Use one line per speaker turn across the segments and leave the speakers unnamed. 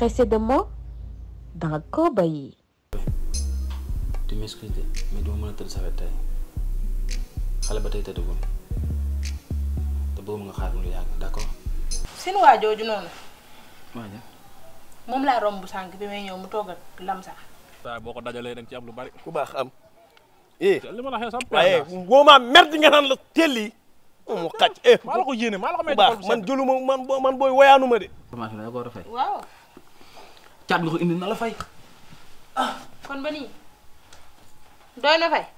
pressé de mots danga ko bàyyi.
tu m'excuses de mais duma mën a tëdd sa wet tey xale ba tey tëddagul te boobu nga xaar mu lu yàgg d'accord.
seen waa jooju noonu
waaw
moom laa romb sànq bi may ñëw mu toog ak lamsa
waaye boo ko dajalee da nga ci am lu bari.
ku baax am eh
li ma la waxee sam
waaye boo maa merde nga naan la teel yi mu xaj eh
maa la ko yéene maa la ko
ku
may
baax man jëluma man boo man booy woyaanu ma de
formation bi da ko war a fay.
waaw
caat nga ko indi na la fay.
kon ba nii doy na fay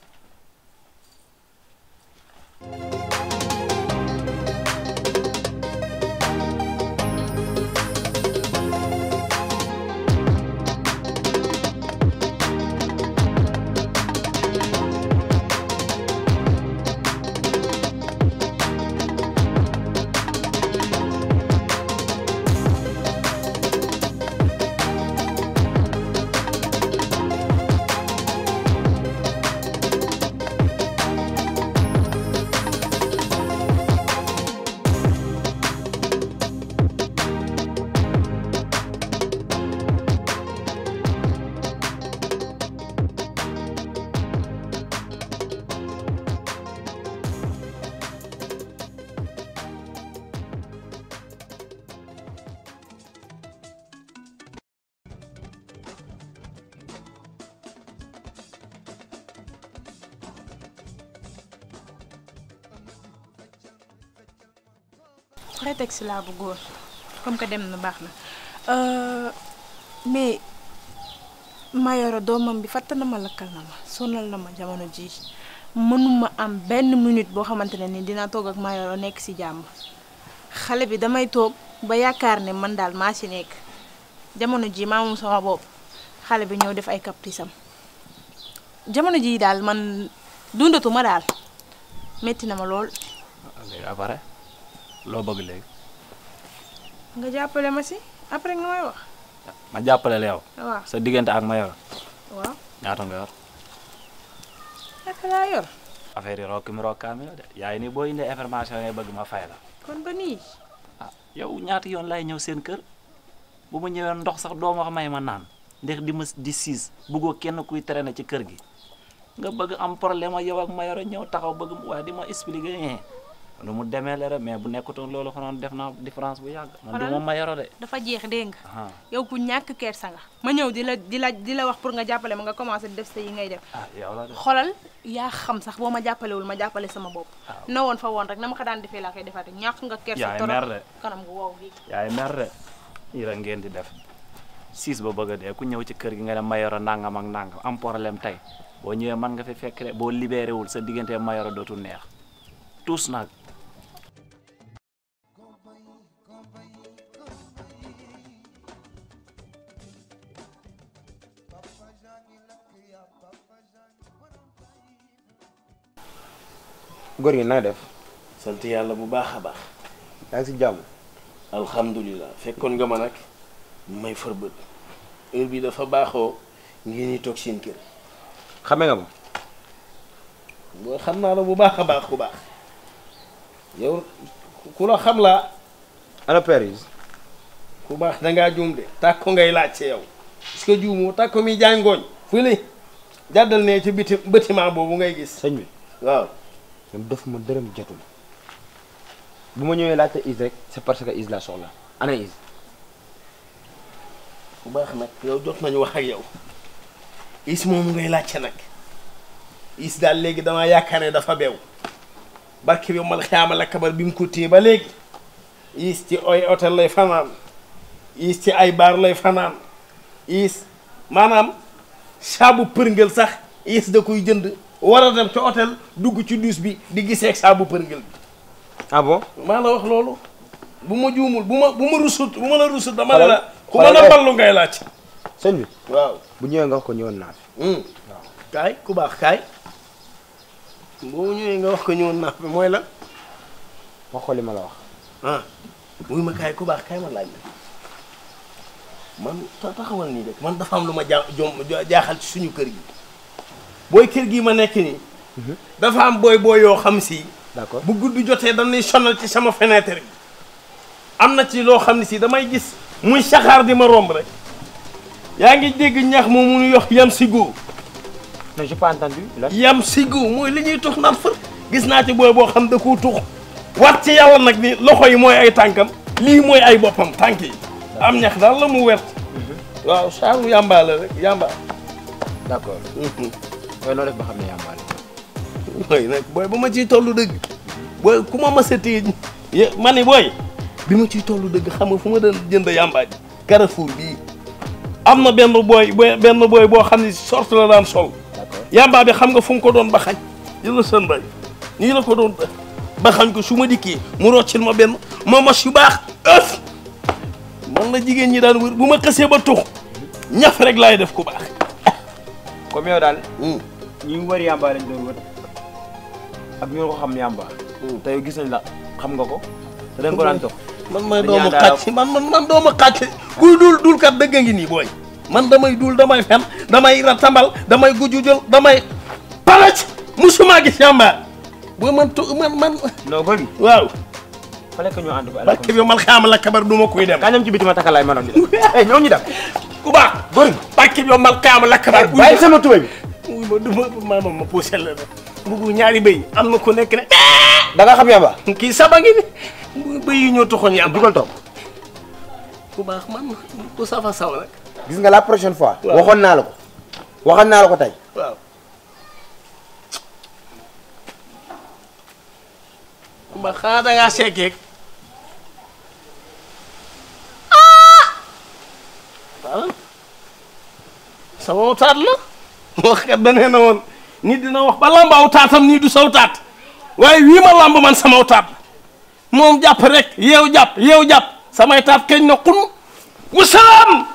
prétexte laa bu góor comme que dem na baax na mais Mayoro doomam bi fatt na ma lakkal na ma sonal na ma jamono ji mënuma am benn minute boo xamante ne ni dinaa toog ak Mayoro nekk ci jàmm xale bi damay toog ba yaakaar ne man daal maa ci nekk jamono ji maa moom sama bopp xale bi ñëw def ay caprice am jamono ji daal man dundatuma daal metti na ma lool
léegi après loo bëgg léegi
nga jàppale ma si après nga may wax
ma jàppale la yow
waaw
sa diggante ak ma yor
waaw
ñaata nga yor
naka laa yor
affaire yi rokki mi rokkaami la de yaay ni boo indee information yi bëgg ma fay la
kon ba nii
ah yow ñaata yoon lay ñëw seen kër bu ma ñëwee ndox sax doo ma wax may ma naan ndax di ma di siis bëggoo kenn kuy traîner ci kër gi nga bëgg am problème ak yow ak ma yoro ñëw taxaw bëgg mu waaye di ma expliquer eh lu mu demee la rek mais bu nekkutoon loolu xanoon def naa différence bu yàgg man du ma ma yoro de
dafa jeex dégg nga
ah
yow ku ñàkk kersa nga ma ñëw di la di la di la wax pour nga jàppale ma nga commencé di def sa yi ngay def
ah yow la de
xolal yaa xam sax boo ma jàppalewul ma jàppale sama bopp na woon fa woon rek na ma ko daan defee laa koy defaate ñàkk nga kersa
yaay
torop
mer de
kanam gu wow gi
yaay mer de yi la ngeen di def siis ba bëgg a dee ku ñëw ci kër gi nga ne mayoro nangam ak nangam am problème tey boo ñëwee man nga fi fekk de boo libéré wul sa diggante mayoro dootul neex tous nag
góor gi naa def
sant yàlla bu baax a baax
yaa ngi si jàmm
alhamdulilah fekkoon nga ma nag may fër bët heure bi dafa baaxoo ngeen ñi toog seen kër
xame nga ma
boo xam naa la bu baax a baax ku baax yow ku la xam laa
ana Paris
ku baax dangaa juum de tàkko ngay laajte yow est-ce que juumoo tàkko mi jaay ngooñ fu li jàddal ne ci biti bâtiment boobu ngay gis
sëñ bi
waaw
ñoom def ma dërëm jotul bu ma ñëwee laajte is rek c'est parce que is la soxla ana is
bu baax nag yow jot nañu wax ak yow is moomu ngay laajte nag is daal léegi damaa yaakaar ne dafa beew barke bi mal xiyaama la kabar bi mu ko téye ba léegi is ci ay hôtel lay fanaan is ci ay baar lay fanaan is maanaam saabu përngël sax is da koy jënd war a dem ca hôtel dugg ci duus bi di gisee ak saabu përngël bi
ah bon
maa la wax loolu bu ma juumul bu ma bu ma rusut bu ma la rusut dama ne la ku
xoolal
mën a
eh.
ballu ngay laaj
sëñ bi
waaw
bu ñëwee nga wax ko ñëwoon naa fi
kaay ku baax kaay boo ñëwee nga wax ko ñëwoon naa fi mooy la
wax ko li ma la wax
ah muy ma kaay ku baax kaay ma laaj la man ta- taxawal nii rek man dafa am lu ma ja jom jaaxal ci suñu kër gi booy kër gi ma nekk nii dafa am booy booy yoo xam si
d'accord
bu guddi jotee dañuy sonal ci sama fenêtre bi am na ci loo xam ne si damay gis muy saxaar di ma romb rek yaa ngi dégg ñax moom mu ñu yox yam sigo
non j'ai pas entendu la
yam sigo mooy li ñuy tux naan fër gis naa ci booy boo xam da koo tux wat ci yàlla nag ni loxo yi mooy ay tànkam lii mooy ay boppam tànk yi am ñax daal la mu wert waaw saaru yàmbaa la rek yàmbaa
d'accord mooy noo def ba xam ne yàmbaale
booy nag booy ba ma ciy tollu dëgg booy ku ma mas a téye ye- ma ni booy bi ma ciy tollu dëgg xam nga fu ma doon jënd yàmbaa ji Carrefour bii am na benn booy booy benn booy boo xam ne sorte la daan sol
d'accord
yàmbaa bi xam nga fu mu ko doon ba xañ yëla sën bay nii la ko doon ba xañ ko su ma dikkee mu roccil ma benn ma mos yu baax ëf man la jigéen ñi daan wër bu ma xësee ba tux ñaf rek laay def ku baax
comme yow daal
Hmm.
ñi wër yàmbaa lañ doon wër ak ñu ko xam yàmbaa te yow gis nañ la xam nga ko te dañ ko daan tox
man may
Dañuy
doomu
àndaale
xàcc man man man doomu xàcc kuy dul dul kat dëgg a ngi nii booy man damay dul damay fen damay ratambal damay gujujul damay palac musuma gis yàmbaar boo man tu man man
non boy bi
waaw
fallait que ñu ànd ko
barke bi mal xaama la kabar duma koy dem
kaa dem ci biti ma takkalaay ma doon di dem eh ñoo ñu dem
ku baax
góor
barke bi mal xaama la kabar
bàyyi sama tubéy bi
uy ma duma ma ma ma poussé la rek mbugu ñaari bëy am na ku nekk ne
da nga xam yàmbaa
kii saba ngi ni bëy yi ñoo toxoon yàmbaar
dugal toog
ku baax man ku safa saw nag
gis nga la prochaine fois
Waaw.
waxoon naa la ko waxoon naa la ko tey
waaw ba xanaa da ngaa sekkeek ah sama taat la wax kat da nee na woon nit dina wax ba lambaaw taatam nii du saw taat waaye wii ma lamb man samaw taat moom jàpp rek yeew jàpp yeew jàpp samay taat keñ na xun wasalaam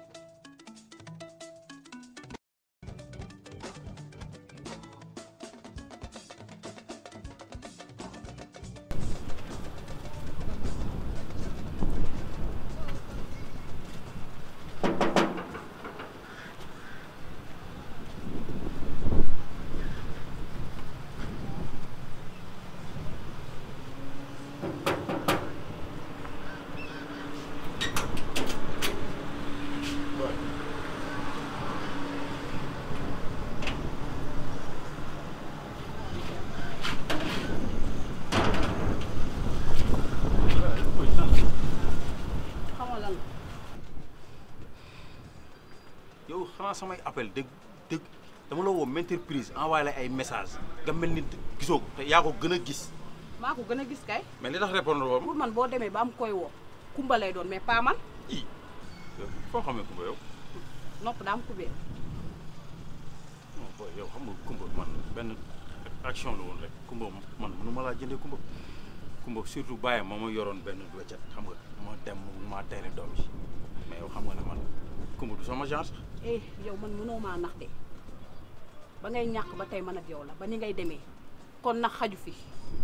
yow xanaa samay appel dëgg dëgg dama la woo maintes reprises envoyé la ay message nga mel ni gisoo ko te yaa ko gën a gis
maa ko gën a gis kay
mais li tax répondre woo
pour man boo demee ba am koy woo kumba lay doon mais pas man
i yow foo xamee kumba yow
nopp daa am kubéer
non boy yow xam nga kumba man benn action la woon rek kumba man mënu ma laa jëndee kumba kumba surtout bàyyi ma ma yoroon benn weccet xam nga ma dem maa tere doom yi mais yow xam nga ne man kumba du sama genre sax
eh yow man mënoo maa nax de ba ngay ñàkk ba tey man ak yow la ba ni ngay demee kon nax xaju fi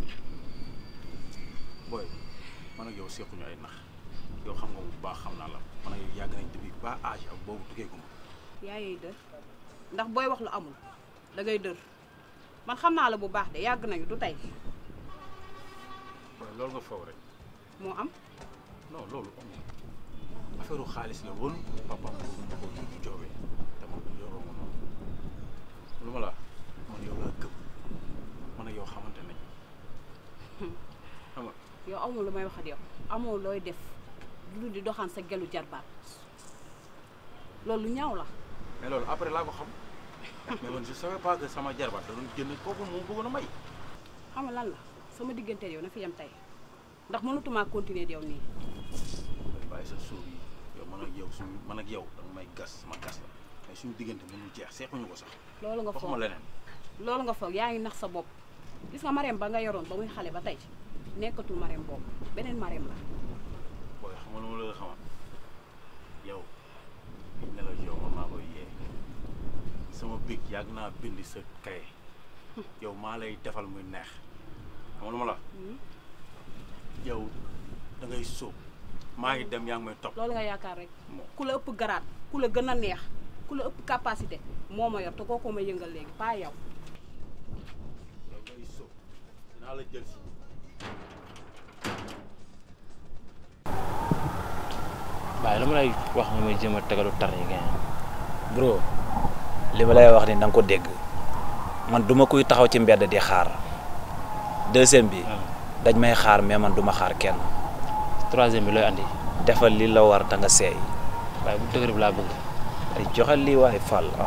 booy man ak yow sequñu ay nax yow xam nga bu baax xam naa la man ak yow yàgg nañ depuis ba âge ak boobu tukkee kumba
yaayey dër ndax booy wax lu amul da ngay dër man xam naa la bu baax de yàgg nañu du tey
waaye loolu nga faw rek
moo am
non loolu amul affaire xaalis la woon papa boobu ma ko ñu joobee te man yoroo ma noonu lu ma la man yow laa gëm man ak yow xamante nañ xam nga
yow amul lu may wax ak yow amoo looy def lu di doxaan sa gelu jarbaat loolu lu ñaaw la
mais loolu après laa ko xam mais man je savais pas que sama jarbaat da doon jënd kooku moom bëggoon a may
xam nga lan la sama diggante yow na fi yem tey ndax mënatumaa continuer di yow nii
bàyyi sa suuf yi yow man ak yow suñu man ak yow danga may gas sama gas la mais suñu diggante mënul jeex seexuñu ko sax
loolu nga
waxuma
foog
leneen
loolu nga foog yaa ngi nax sa bopp gis nga mareem ba nga yoroon ba muy xale ba tey nekkatul mareem boobu beneen mareem la
booy xam nga lu ma la xamal yow biñ ne la yow man maa koy yee sama big yàgg naa bindi sa kaye yow maa lay defal muy neex xam nga lu ma la wax yow da ngay sóob maa ngi dem yaa ngi may topp
loolu nga yaakaar rek
Moo.
ku la ëpp garaat ku la gën a neex ku la ëpp capacité moo ma yor te kooku ma yëngal léegi pas yow
yow ngay sóob dinaa la jël si
waaye lu ma lay wax nga may jéem a tegalu tar yi ngeen
bro li ma lay wax ni na nga ko dégg man duma kuy taxaw ci mbedd di xaar deuxième bi dañ may xaar mais man duma xaar kenn
troisième bi looy andi
defal li la war ta nga seey
waaye bu dëgër bi laa bëgg
ay joxal lii waay fàll ah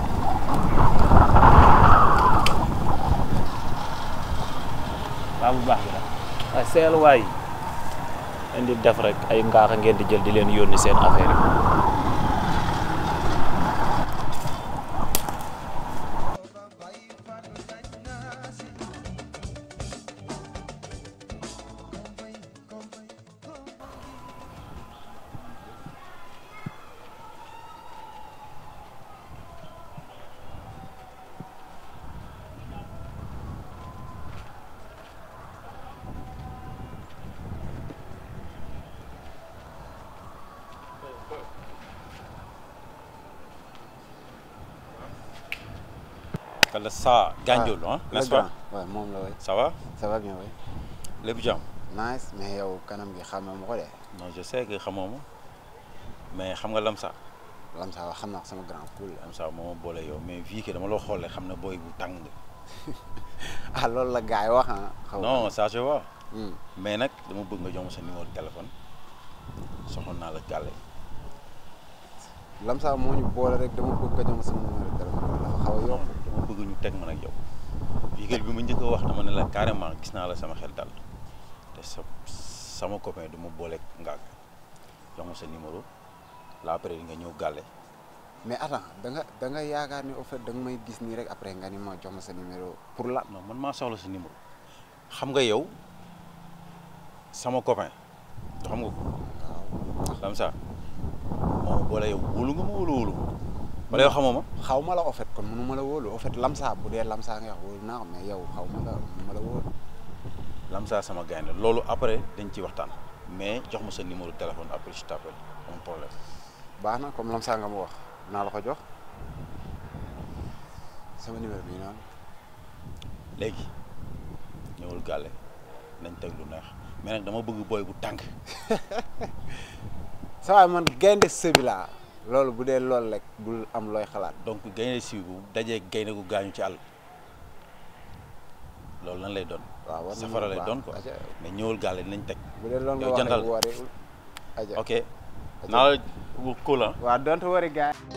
waaw bu baax bi la
waaye seel waay indi def rek ay ngaaxa ngeen di jël di leen yónni seen affaire yi
Kala ça Gandiol ah n'est-ce pas
waaw moom la way
ça va
ça va bien way
lépp jàmm
nice mais yow kanam gi xamee ma ko de
non je sais que xamoo ma mais xam nga Lamsa
Lamsa wax xam naa ko sama grand poule la
Lamsa moo ma boole yow mais fii que dama la xoolee xam ne booy bu tàng
ah loolu la gars yi wax ah xaw ma
non ça je vois
Hmm.
mais nag dama bëgg nga jox ma sa numéro de téléphone soxla naa la gàlle
Lamsa moo ñu boole rek dama bëgg nga jox ma sama numéro de téléphone dafa xaw a yokk
dama bëgg ñu teg man ak yow véhicule bi ma njëkk a wax dama ne la carrément gis naa la sama xel dal te sa sama copain du ma booleeg ngaag jox ma sa numéro la après nga ñëw gàlle
mais attends da nga da nga yaakaar ni au fait da nga may gis nii rek après nga ni ma jox ma sa numéro pour la
non man maa soxla sa numéro xam nga yow sama copain du xam nga ko
waaw
Lamsa moo ma boole yow wóolu nga ma wóolu wóolu ma wala yow xamoo ma
xaw ma la au fait kon mënu ma la wóolu au fait Lamsa bu dee Lamsa nga wax wóolu naa ko mais yow xaw ma la mënu ma la wóolu
Lamsa sama gaynde loolu après dañ ci waxtaan mais jox ma sa numéro de téléphone après je t'appelle am problème
baax na comme Lamsa nga ma wax naa la ko jox sama numéro bi noonu
léegi ñëwul gàlle nañ teg lu neex mais nag dama bëgg booy bu tànk
sa waay man gaynde sëbi laa loolu bu dee loolu rek bul am looy xalaat
donc gaynde si bu dajee gaynde gu gaañu ci àll loolu lan lay doon
waaw war na
safara lay
baax.
doon quoi
Aja,
mais ñëwul gàlle dinañ teg
bu dee loolu nga
yow
wax
jantal
rek woore aja
ok naa la bu cool ah
waaw don't worry gars